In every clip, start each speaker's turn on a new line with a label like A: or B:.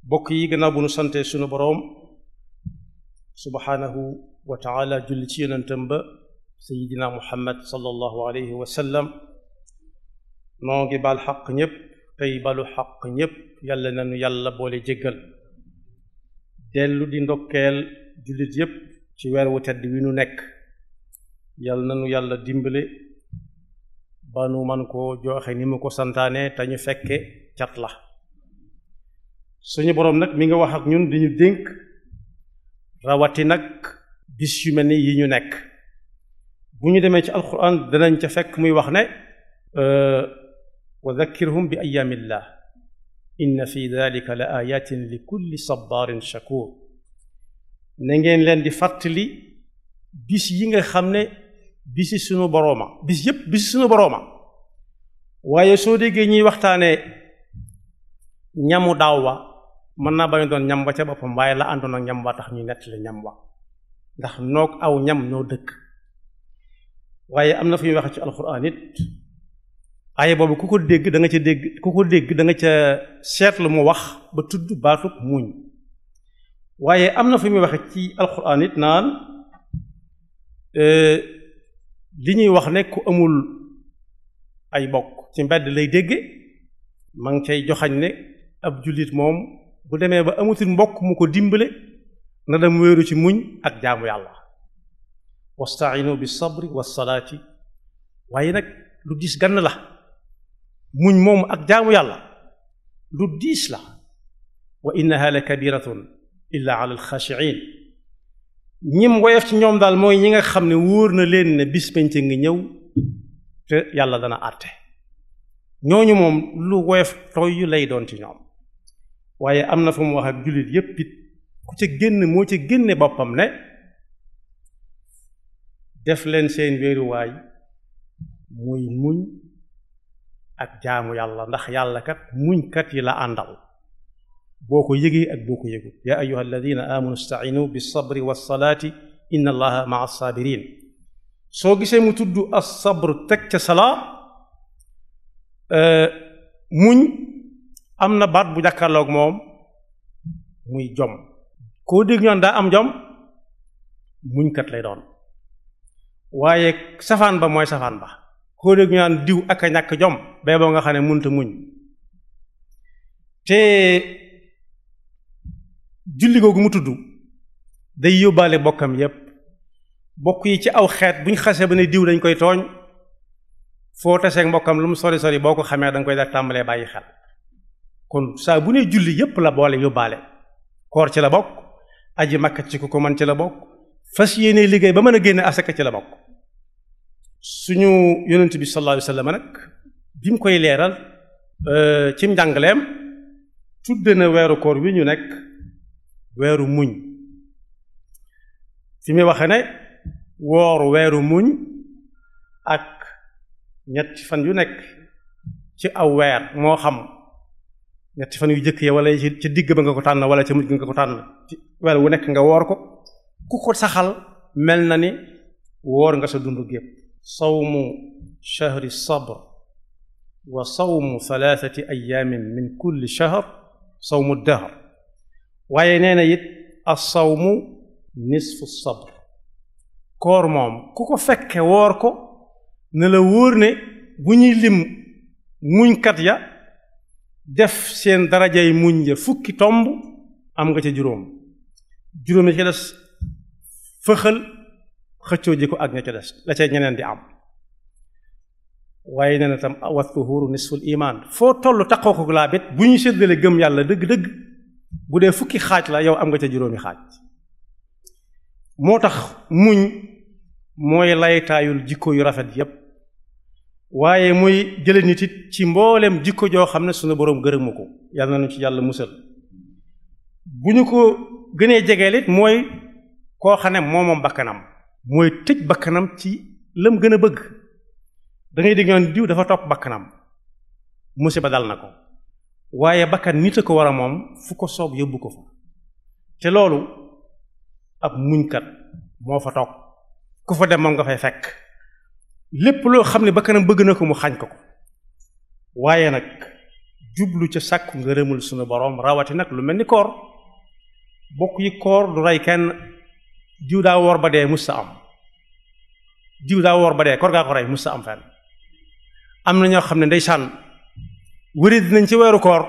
A: bokk yi gannaaw bu nu sante sunu boroom subhaanahu wa taala julli ci yonentam ba sayidina muhammad sallallahu alayhi wa sallam noo ngi baal xaq ñépp tey balu xaq ñépp yàlla nanu yàlla boole jéggal dellu di ndokkeel jullit yépp ci weer wu tedd wi nu nekk yàlla nanu yàlla dimbale ba nu man koo joxe ni mu ko santaane te ñu fekke cat la suñu boroom nag mi nga wax ak ñun di ñu dénk rawati nag bis yu mel ni yi ñu nekk bu ñu demee ci alquran danañ ca fekk muy wax ne wa dhakkirhum bi ayaamillah inna fi dalika la ayatin li kulli sabarin shakur na ngeen leen di fàttali bis yi nga xam ne bisi sunu borooma bis yépp bisi sunu borooma waaye soo déggee ñuy waxtaanee ñamu daaw wa mën naa bañ doon ñam wa ca boppam waaye la àndoon ak ñam wa tax ñu nettali ñam wa ndax noog aw ñam ñoo dëkk waaye am na fu ñuy waxe ci alxuraan it aye boobu ku ko dégg da nga ca dégg ku ko dégg da nga ca seetlu mu wax ba tudd baatub muñ waaye am na fu muy waxe ci alxuraan it naan li ñuy wax ne ku amul ay bokk ci mbedd lay dégge ma ngi cay joxañ ne ab jullit moom bu demee ba amatul mbokk mu ko dimbale na dem wéeru ci muñ ak jaamu yàlla wastainu bi sabri wa salaati waaye nag lu diis gann la muñ moom ak jaamu yàlla lu diis la wa innaha la kabiratun illa ala alxaashiin ñim woyof ci ñoom daal mooy ñi nga xam ne wóor na leen ne bis penc ngi ñëw te yàlla dana àtte ñooñu moom lu woyof tooy yu lay doon ci ñoom waaye am na fu mu wax ak jullit yépp it ku ca génn moo ca génne boppam ne def leen seen wéeruwaay muy muñ ak jaamu yàlla ndax yàlla kat muñkat yi la àndal boo ko yëgee ak boo ko yëgul yaa ayuha alladina amanu stainu bi sabri wa salaati inna allaha maa sabirin soo gisee mu tudd as sabr teg ca salaa muñ am na baat bu jàkkaarloog moom muy jom koo dégg ñoon daa am jom muñkat lay doon waaye safaan ba mooy safaan ba koo dégg ñu naan diw ak a ñàkk jom bee boo nga xam ne munta muñ te julli googu mu tudd day yóbbaale bokkam yépp bokk yi ci aw xeet bu ñu xasee ba ne diw dañ koy tooñ foo taseeg mbokkam lu mu sori sori boo ko xamee da nga koy da tàmbalee bàyyi xel kon saa bu ne julli yépp la boole yóbbaale koor ci la bokk aji makka ci ku ko man ci la bokk fas yéene liggéey ba mën a génne asaka ci la bokk suñu yonent bi sallallahu alayhi wasallam nag bi mu koy leeral ci njàngaleem tudde na weeru koor wi ñu nekk weeru muñ fi muy waxe ne woor weeru muñ ak ñetti fan yu nekk ci aw weer moo xam ñetti fan yu jëkk ya wala ci digg ba nga ko tànn wala ca mujj nga ko tànn ci weer wu nekk nga woor ko ku ko saxal mel na ni woor nga sa dund gépp sawmu shahri sabr wa sawmu thalathati ayaamin min kulli shahr sawmu dahr waaye nee na it as-sawmu nisfu sabr koor moom ku ko fekke woor ko ne la wóor ne bu ñuy lim muñkat ya def seen darajay muñ ya fukki tomb am nga ca juróom juróom yi ca des fëxal xëccoo ji ko ak ña ca des la ca ñeneen di am waaye nee na tam wa tuhuru nisful iman foo toll taqoo ko laa bit bu ñu séddale gëm yàlla dëgg-dëgg bu dee fukki xaaj la yow am nga ca juróomi xaaj moo tax muñ mooy laytaayul jikko yu rafet yépp waaye muy jële nit it ci mboolem jikko joo xam ne sunu boroom gërëmu ko yàlla nañu ci yàlla musal bu ñu ko gënee jegeel it mooy koo xam ne moomoom bakkanam mooy tëj bakkanam ci lam gën a bëgg da ngay dégg ñoon diw dafa topp bakkanam musiba dal na ko waaye bakkan nit a ko war a moom fu ko soob yóbbu ko fa te loolu ab muñkat moo fa toog ku fa dem moom nga fay fekk lépp loo xam ne bakkanam bëgg na ko mu xañ ko ko waaye nag jublu ca sàkku ngërëmul sunu boroom rawati nag lu mel ni koor bokk yi koor du rey kenn diw daa woor ba dee musta am diw daa woor ba dee koor gaa ko rey musta am fenn am na ñoo xam ne ndeysaan wëri dinañ ci weeru koor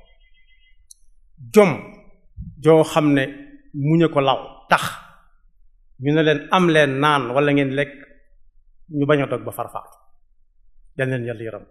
A: jom joo xam ne muñe ko law tax ñu ne leen am leen naan wala ngeen lekk ñu bañ a dog ba farfaatu yal leen yàlla yaram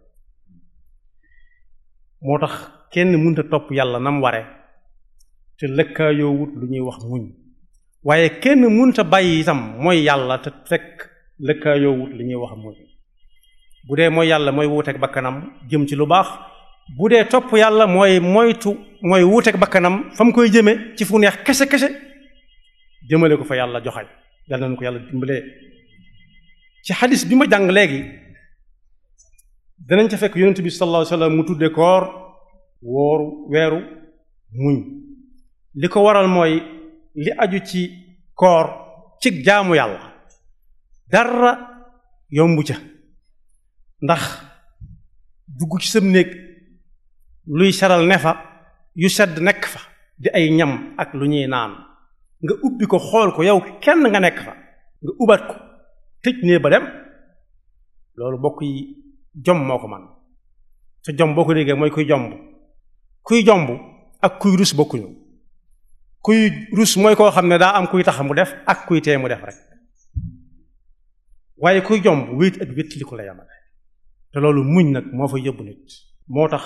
A: moo tax kenn mënta topp yàlla nam ware te lëkkaayoowut lu ñuy wax muñ waaye kenn mënta bàyyi itam mooy yàlla te fekk lëkkaayoowut lu ñuy wax muñ bu dee mooy yàlla mooy wuuteeg bakkanam jëm ci lu baax bu dee topp yàlla mooy moytu mooy wuuteeg bakkanam fa mu koy jëme ci fu neex kese kese jëmale ko fa yàlla joxañ yàlla nañu ko yàlla dimbalee ci xadis bi ma jàng léegi danañ ca fekk yonent bi sallallahu alayhi wasallam mu tudde koor wooru weeru muñ li ko waral mooy li aju ci koor ci jaamu yàlla dara yombu ca ndax dugg ci sam néeg luy saral ne fa yu sedd nekk fa di ay ñam ak lu ñuy naan nga ubbi ko xool ko yow kenn nga nekk fa nga ubat ko tëj nee ba dem loolu bokk yi jom moo ko man te jom boo ko déggee mooy kuy jomb kuy jomb ak kuy rus bokkuñu kuy rus mooy koo xam ne daa am kuy tax mu def ak kuy tee mu def rek waaye kuy jomb wéet ak wét li ko la yamale te loolu muñ nag moo fa yóbbu nit moo tax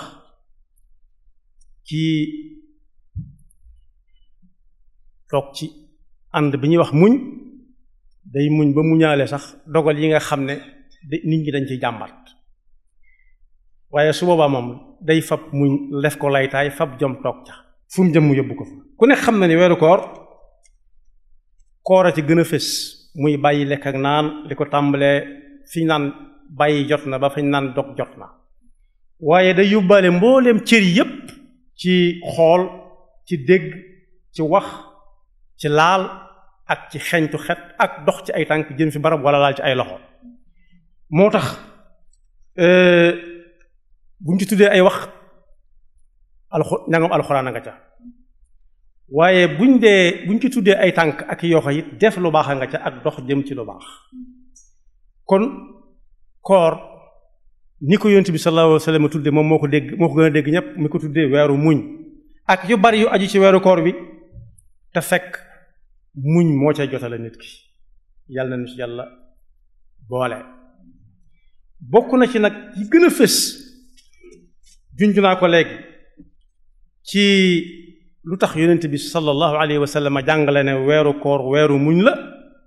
A: ci toog ci ànd bi ñuy wax muñ day muñ ba muñaale sax dogal yi nga xam ne nit ñi dañ ciy jàmbat waaye su boobaa moom day fab muñ def ko laytaay fab jom toog ca fu mu jëm mu yóbbu ko fa ku ne xam na ni weeru koor koor a ci gën a fés muy bàyyi lekk ak naan li ko tàmbalee fi ñu naan bàyyi jot na ba fañ naan dog jot na waaye day yóbbaale mbooleem cër yépp ci xool ci dégg ci wax ci laal ak ci xeñtu xet ak dox ci ay tànk jëm fi barab wala laal ci ay loxo moo tax buñ ci tuddee ay wax alxu njàngam alxuraan a nga ca waaye buñ dee buñ ci tuddee ay tànk ak yoxo it def lu baax a nga ca ak dox jëm ci lu baax kon koor ni ko yonent bi sallallahu alayhi wa sallam tudde moom moo ko dégg moo ko gën a dégg ñépp mi ko tuddee weeru muñ ak yu bari yu aju ci weeru koor bi te fekk muñ moo cay jotale nit ki yàlla na nu ci yàlla boole bokk na ci nag yi gën a fës junj naa ko léegi ci lu tax yonent bi sallallahu alayhi wa sallam jàngale ne weeru koor weeru muñ la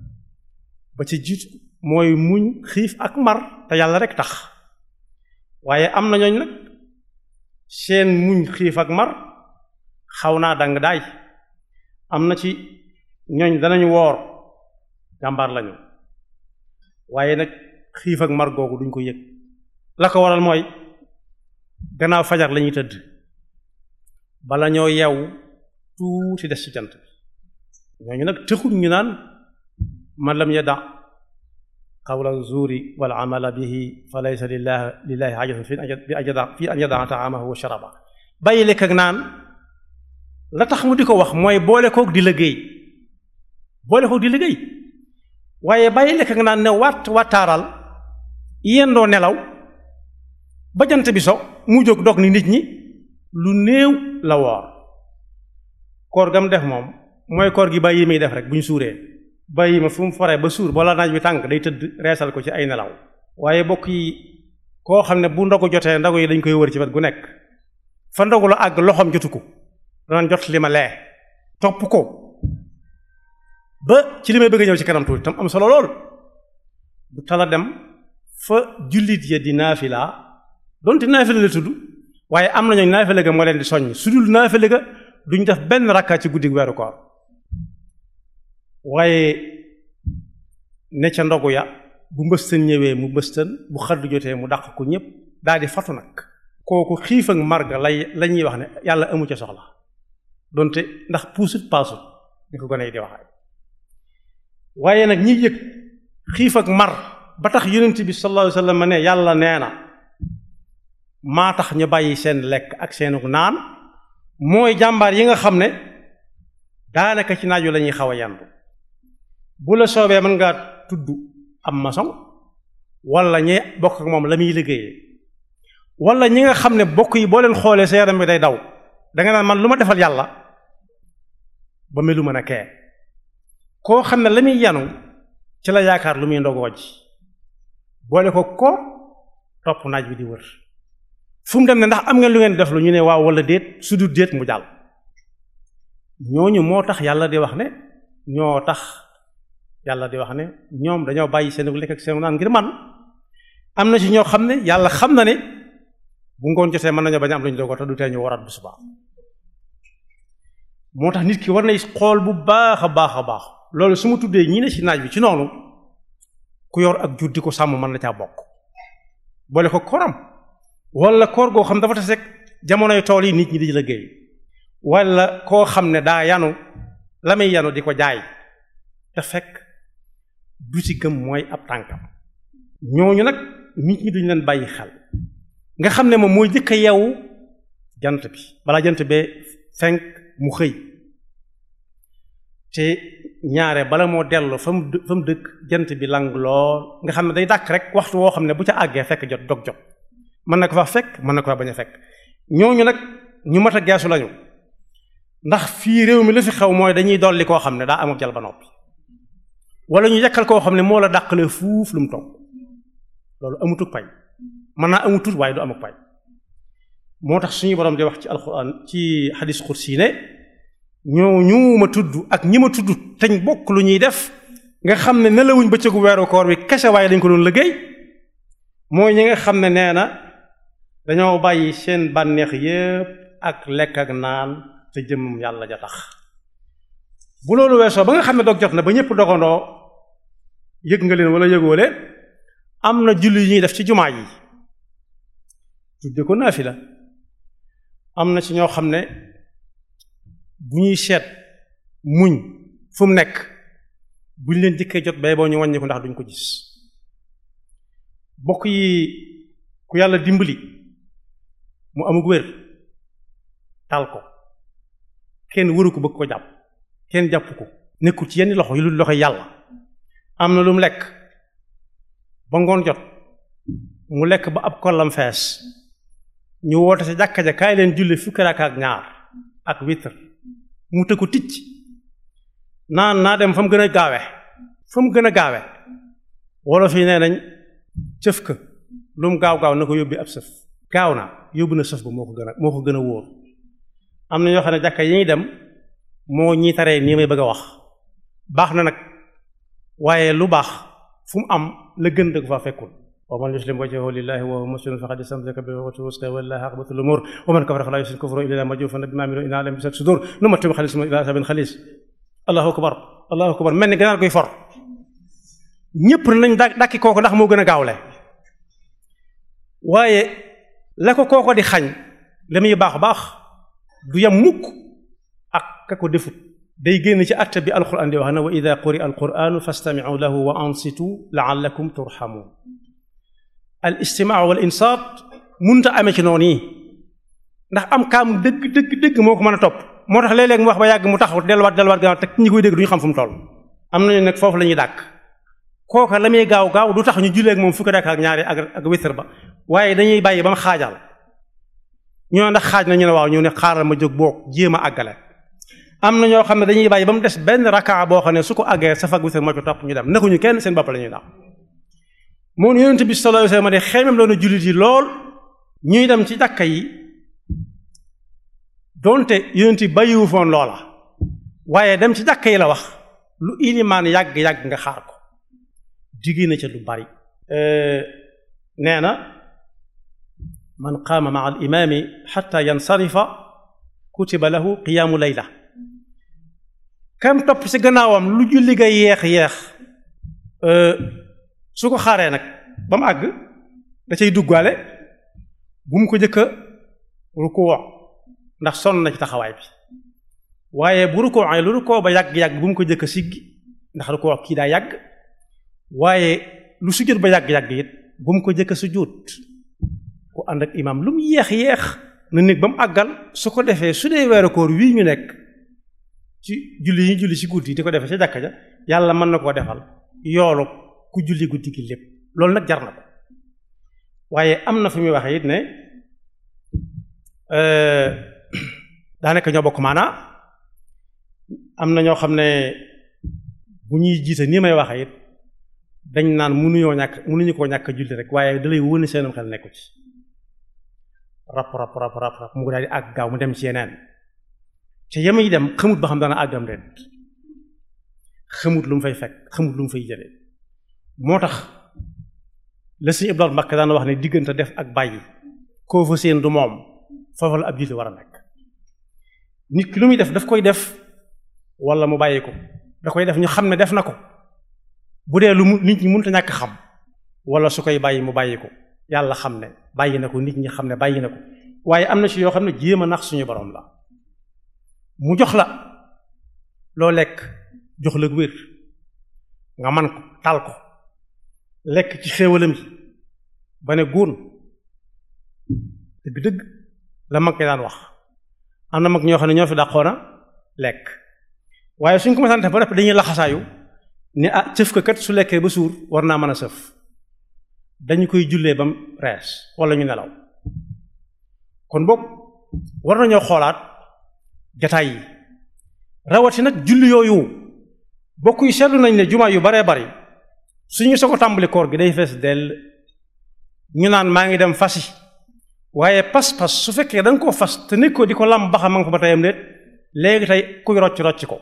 A: ba ci jiitu mooy muñ xiif ak mar te yàlla rek tax waaye am na ñooñ nag seen muñ xiif ak mar xaw naa dang daay am na ci ñooñ danañ woor jàmbaar lañu waaye nag xiif ak mar googu duñ ko yëg la ko waral mooy gannaaw fajar lañuy tëdd bala ñoo yeewu tuuti des ci jant bi ñooñu nag tëxul ñu naan man lam yada qawla zuuri wal amala bihi fa laysa lillahi lillahi hajatun fi fi an yada taamahu wa sharaba bàyyi lekk ak naan la tax mu di ko wax mooy boole koog di liggéey boole koog di liggéey waaye bàyyi lekk ak naan ne watt wattaaral yendoo nelaw ba jant bi so mu jóg dog ni nit ñi lu néew la woor koor gam def moom mooy koor gi bàyyi muy def rek bu ñu suuree bàyyi ma fu mu foree ba suur bala naaj bi tànk day tëdd reesal ko ci ay nelaw waaye bokk yi koo xam ne bu ndogu jotee ndogu yi dañ koy wër ci wet gu nekk fa ndogu la àgg loxoom jotu ko danaan jot li ma lee topp ko ba ci li may bëgg ñëw ci kanam tuuti tam am solo lool bu tala dem fa jullit ya di naafila donte naafila la tudd waaye am na ñooñ naafila ga moo leen di soññ su dul naafila ga duñ def benn rakka ci guddi weeru koor waaye ne ca ndogu ya bu mbëstën ñëwee mu mbëstën bu xaddu jotee mu dàq ko ñépp daal di fatu nag kooku xiif ak marga lay la ñuy wax ne yàlla amu ca soxla donte ndax puusut paasut ni ko gone yi di waxee waaye nag ñi yëg xiif ak mar ba tax yonent bi sallallahu alayhi wasallam ne yàlla nee na maa tax ñu bàyyi seen lekk ak seenu naan mooy jàmbaar yi nga xam ne daanaka ci naaju la ñuy xaw a yandu bu la soobee mën ngaa tudd am maçon wala ñi bokk ak moom la muy liggéeyee wala ñi nga xam ne bokk yi boo leen xoolee sa yaram bi day daw danga naan man lu ma defal yàlla ba melu mën a kee koo xam ne la muy yanu ci la yaakaar lu muy ndogoo ji boole ko ko topp naaj bi di wër fu mu dem ne ndax am ngeen lu ngeen def lu ñu ne waaw wala déet su du déet mu jàll ñooñu moo tax yàlla di wax ne ñoo tax yàlla di wax ne ñoom dañoo bàyyi seen lekk ak seen naan ngir man am na ci ñoo xam ne yàlla xam na ne bu ngoon jotee mën nañoo bañ am lu ñu dogo te du tee ñu waraat bu subaa moo tax nit ki war nay xool bu baax a baax a baax loolu su ma tuddee ñii ne ci naaj bi ci noonu ku yor ak jur di ko sàmm mën na caa bokk boole ko koram wala koor goo xam dafa tase rek jamonoy tool yi nit ñi di liggéey wala koo xam ne daa yanu la muy yanu di ko jaay te fekk du ci gëm mooy ab tànkam ñooñu nag nit ñi duñ leen bàyyi xel nga xam ne moom mooy jëkk a yeewu jant bi balaa jant bee fenk mu xëy te ñaare bala moo dellu fa mu fa mu dëkk jant bi lang lool nga xam ne day dàkk rek waxtu woo xam ne bu ca àggee fekk jot dog jot mën na ko fa fekk mën na ko fa bañ a fekk ñooñu nag ñu mat a geesu lañu ndax fii réew mi la fi xew mooy dañuy dolli koo xam ne daa amul jal ba noppi wala ñu yekkal koo xam ne moo la dàqalee fuuf lu mu toog loolu amutuk pay mën naa amutut waaye du amuk pay moo tax suñu borom di wax ci alxuraan ci xadis xursi ne ñoo ñu ma tudd ak ñi ma tudd teñ bokk lu ñuy def nga xam ne nelawuñ bëccëgu weeru koor wi kese waaye dañ ko doon liggéey mooy ñi nga xam ne nee na dañoo bàyyi seen bànneex yépp ak lekk ak naan te jëm yàlla ja tax bu loolu weesoo ba nga xam ne dog jot na ba ñëpp dogandoo yëg nga leen wala yëgoo leen am na julli yu ñuy def ci jumaa yi tudde ko naafila am na ci ñoo xam ne bu ñuy seet muñ fu mu nekk buñ leen jëkkee jot bay boo ñu wàññi ko ndax duñ ko gis bokk yi ku yàlla dimbali mu amug wér tal ko kenn wëru ko bëgg ko jàpp kenn jàpp ko nekkul ci yenn loxo yu lu loxo yàlla am na lu mu lekk ba ngoon jot mu lekk ba ab kollam fees ñu woote sa jàkka ja kaay leen julli fukki rakka ak ñaar ak witr mu tëggu ticc naan naa dem fa mu gën a gaawe fa mu gën a gaawe wolof yi nee nañ cëf ka lu mu gaaw gaaw na ko yóbbi ab sëf gaaw na yóbbu na sëf ba moo ko gën a moo ko gën a wóor am na ñoo xam ne jàkka yi ñuy dem moo ñi taree nii may bëgg a wax baax na nag waaye lu baax fu mu am la gën da ko faa fekkul wa man yuslim wajhahu lillahi wa huwa muslimun faqad istamsaka bil urwatil wuthqa wallahi aqbatul umur wa man kafara fala yusrik kufruhu illa majufan bima amilu inna alayhim bisat sudur nu mattim xalis mo ila sabin xalis allahu akbar allahu akbar mel ni ganaar koy for ñépp nañ dàkki kooko ndax moo gën a gaawle waaye la ko kooko di xañ la muy baax baax du yam mukk ak ka ko defut day génn ci atte bi alquran di wax na wa ida quri alquranu fastamicu lahu wa ansitu laallakum turhamun al istimaa wal insaat munta amee ci noonu yi ndax am kaam dëgg dëgg dëgg moo ko mën a topp moo tax léeg-léeg mu wax ba yàgg mu taxaw delluwaat delluwaat gannaaw te ñi koy dégg du ñu xam fu mu toll am nañu nag foofu la ñuy dàkk kooka la muy gaaw gaaw du tax ñu jullee ak moom fukki dakk ak ñaari ak ak witr ba waaye dañuy bàyyi ba mu xaajal ñoo ndax xaaj na ñu ne waaw ñu ne xaaral ma jóg boog jéem a àggale am na ñoo xam ne dañuy bàyyi ba mu des benn rakaa boo xam ne su ko àggee sa fag witr moo ci topp ñu dem nekkuñu kenn seen bopp la ñuy daw moom yonent bi sallallahu alayhi wasallam de xeymam loonu jullit yi lool ñuy dem ci jàkka yi donte yonent yi bàyyiwu foon loola waaye dem ci jàkka yi la wax lu ilimaan yàgg-yàgg nga xaar ko digée na ca lu bari nee na man qaama maa al imaami xatta yansarifa kutiba lahu qiyaamu layla kam topp ci gannaawam lu julli ga yeex yeex su ko xaaree nag ba mu àgg da cay duggaale bu mu ko jëkka rukkoo ndax sonn na ci taxawaay bi waaye bu rukkoo ay lu rukkoo ba yàgg-yàgg bu mu ko jëkka siggi ndax rukkoo kii daa yàgg waaye lu sujjóot ba yàgg-yàgg it bu mu ko jëkka sujjóot ku ànd ak imaam lu mu yeex yeex na nekk ba mu àggal su ko defee su dee weeru koor wii ñu nekk ci julli yi ñu julli ci guddi di ko defee ca jàkka ja yàlla mën na koo defal yoolu ku julli guddi gi lépp loolu nag jar na ko waaye am na fi muy waxee it ne daanaka ñoo bokk maanaa am na ñoo xam ne bu ñuy jiite nii may waxee it dañ naan mënuñoo ñàkk mënuñu koo ñàkk julli rek waaye dalay wóone seenam xel nekku ci rap rap rap rap rap mu daal di àgg gaaw mu dem ci yeneen te yem yi dem xamut ba xam dana àggam ren xamut lu mu fay fekk xamut lu mu fay jëlee moo tax la Sëñ Ibrahima Mbakke daan wax ne diggante def ak bàyyi koo fa seen du moom foofu la ab julli war a nekk nit ki lu muy def daf koy def wala mu bàyyi ko da koy def ñu xam ne def na ko bu dee lu mu nit ñi mënut a ñàkk xam wala su koy bàyyi mu bàyyi ko yàlla xam ne bàyyi na ko nit ñi xam ne bàyyi na ko waaye am na ci yoo xam ne jéem a nax suñu borom la mu jox la loo lekk jox la wér nga man ko tal ko lekk ci xéewalam yi ba ne góon dëgg-dëgg la mag ñi daan wax am na mag ñoo xam ne ñoo fi dàqoona lekk waaye suñ ko mësaan def ba def dañuy laxasaayu ne ah cëf ko kat su lekkee ba suur war naa mën a sëf dañu koy jullee bam rees wala ñu nelaw kon boog war nañoo xoolaat jataay yi rawati nag julli yooyu bokk yi seetlu nañ ne jumaa yu baree bari suñu soo ko tàmbali koor gi day fees dell ñu naan maa ngi dem fasi waaye pas-pas su fekkee da nga koo fas te nekk ko di ko lam baxa ma nga fa ba teyam déet léegi tey kuy rocc rocc ko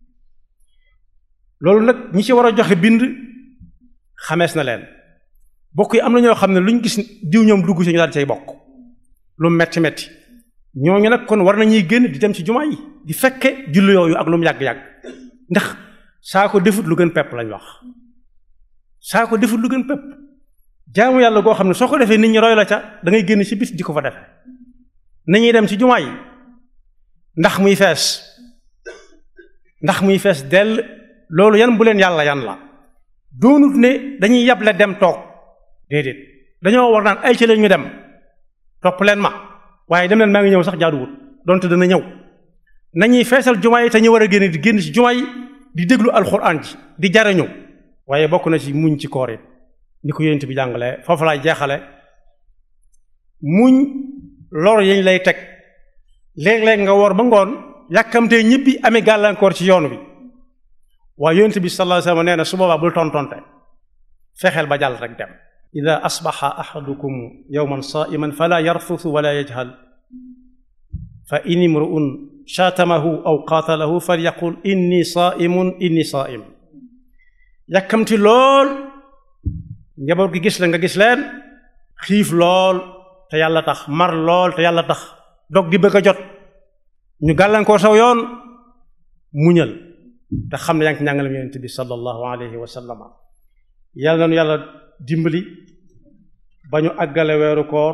A: loolu nag ñi ci war a joxe bind xamees na leen bokk yi am na ñoo xam ne lu ñu gis diw ñoom dugg ci ñu daal di cay bokk lu metti metti ñooñu nag kon war nañuy génn di dem ci jumaa yi di fekke julli yooyu ak lu mu yàgg-yàgg ndax saa ko defut lu gën pepp lañ wax saa ko defut lu gën pepp jaamu yàlla goo xam ne soo ko defee nit ñi roy la ca da ngay génn ci bis di ko fa defe nañuy dem ci jumaa yi ndax muy fees ndax muy fees dell loolu yan bu leen yàlla yan la doonut ne dañuy yable dem toog déedéet dañoo war naan ay ci leen ñu dem topp leen ma waaye dem leen maa ngi ñëw sax jaaduwut donte dana ñëw nañuy feesal jumaa yi te ñu war a génn di génn ci jumaa yi di déglu alxuraan ji di jariñu waaye bokk na ci muñ ci koor it ni ko yonent bi jàngale foofu laay jeexale muñ lor yañ lay teg léeg-léeg nga woor ba ngoon yàkkamtee ñibbi amee gàllankoor ci yoon wi waaye yonent bi sallallahu alayhi wasallam nee na su boobaa bul tontonte fexeel ba jàll rek dem ida asbaxa ahadukum yawman saa'iman fala yarfusu wala yajhal fa in imru'un shaatamahu aw qaatalahu falyaqul inni saa'imun inni saa'im yàkkamti lool njaboot gi gis la nga gis leen xiif lool te yàlla tax mar lool te yàlla tax dog di bëgg a jot ñu gàllankoor saw yoon muñal te xam ne yaa ngi ci njàngalam yonent bi sallallahu alayhi wa sallam yàlla nañu yàlla dimbali ba ñu àggale weeru koor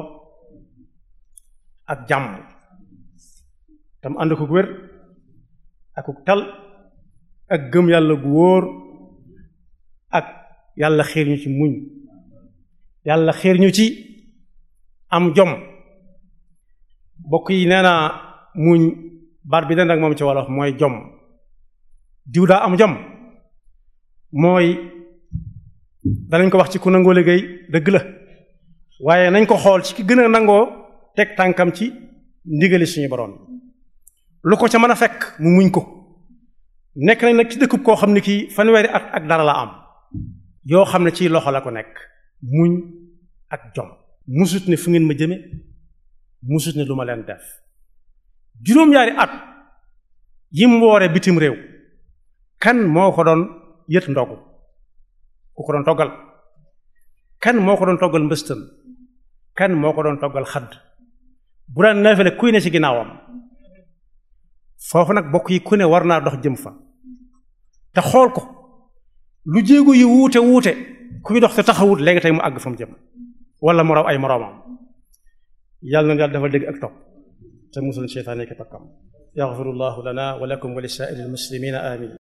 A: ak jàmm tam ànd ko wér ak tal ak gëm yàlla gu wóor ak yàlla xiir ñu ci muñ yàlla xiir ñu ci am jom bokk yi nee naa muñ baat bi den ak moom ci wolof mooy jom diw daa am jom mooy danañ ko wax ci ku nangoo liggéey dëgg la waaye nañ ko xool ci ki gën a nangoo teg tànkam ci ndigali suñu borom lu ko ca mën a fekk mu muñ ko nekk nañ nag ci dëkkub koo xam ne kii fanweeri at ak dara la am yoo xam ne ci loxo la ko nekk muñ ak jom musut ne fu ngeen ma jëme musut ne lu ma leen def juróom-ñaari at yim woore bitim réew kan moo ko doon yët ndogu ku ko doon toggal kan moo ko doon toggal mbëstan kan moo ko doon toggal xadd bu daan neefale kuy ne ci ginnaawam foofu nag bokk yi ku ne war naa dox jëm fa te xool ko lu jéego yi wuute wuute kuy dox te taxawut léegi tey mu àgg fa mu jëm wala mu raw ay moroomam yàlla na yàlla dafa dégg ak topp te musul seytaane ki takkam yaxfirullahu lana wa lakum wa li saa'iril muslimina amin